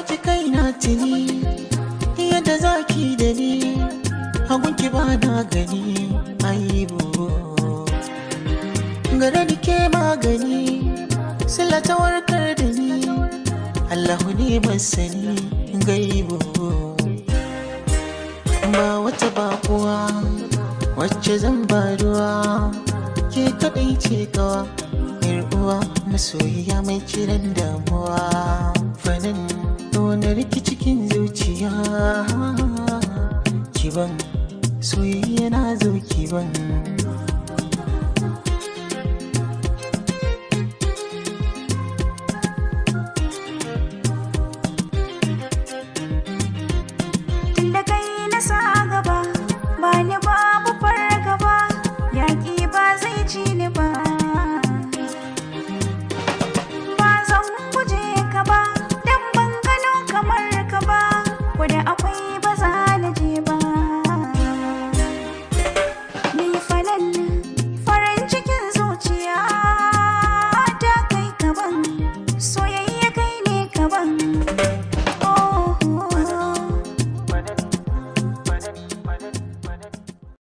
baki kai na tuni yadda zaki da ni hagunki ba na gani aibu gare da ke magani sila ta warkar da ni allahu ne masani gaibu ba wata bakuwa wacce zan ba ruwa ke kadai ce kawa yar uwa masoyiya mai kiran damuwa fanin wani riki cikin zuciya kiban soyayya na zo kiban